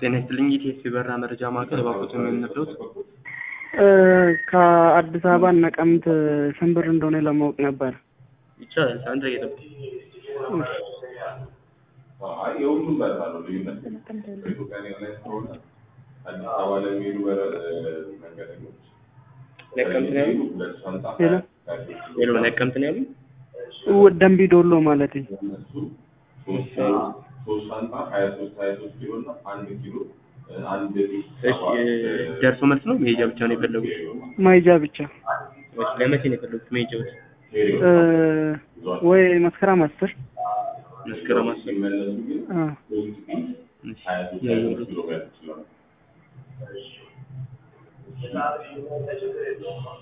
ጤና ይስጥልኝ የኢቲኤስ የበረራ መረጃ ማዕከል እባክዎት የምንረዱት? ከአዲስ አበባ ነቀምት ስንት ብር እንደሆነ ለማወቅ ነበር። ይቻላል። አንድ ላይ የጠብቁ። የሁሉም በረራ ነው ልዩነት በኢትዮጵያ ኤርላይንስ ከሆነ አዲስ አበባ ለሚሄዱ መንገደኞች ነቀምት ነው ያሉኝ? ሁለት ሻንጣ ሄሎ ሄሎ ነቀምት ነው ያሉኝ? ደንቢ ዶሎ ማለት እነሱ ሶስት ሶስት ሻንጣ ሀያ ሶስት ሀያ ሶስት ኪሎ እና አንድ ኪሎ አንድ እሺ ደርሶ መልስ ነው መሄጃ ብቻ ነው የፈለጉት? ማይጃ ብቻ እሺ ለመቼ ነው የፈለጉት መሄጃዎች? እ ወይ መስከረም አስር መስከረም አስር ሲመለሱ ግን አ እሺ ሀያ ሶስት ሀያ ሶስት ኪሎ ሜትር ይችላሉ።